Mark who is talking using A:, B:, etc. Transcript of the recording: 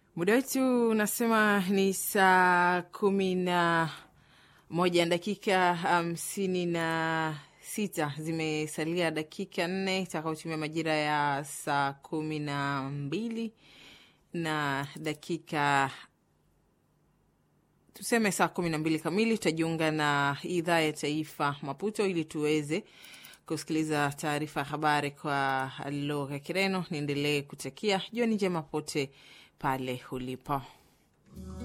A: Muda wetu unasema ni saa kumi na moja na dakika hamsini na sita zimesalia dakika nne itakaotumia majira ya saa kumi na mbili na dakika tuseme saa kumi na mbili kamili tutajiunga na idhaa ya taifa Maputo ili tuweze kusikiliza taarifa ya habari kwa lugha ya Kireno. Niendelee kutakia jioni njema pote pale ulipo.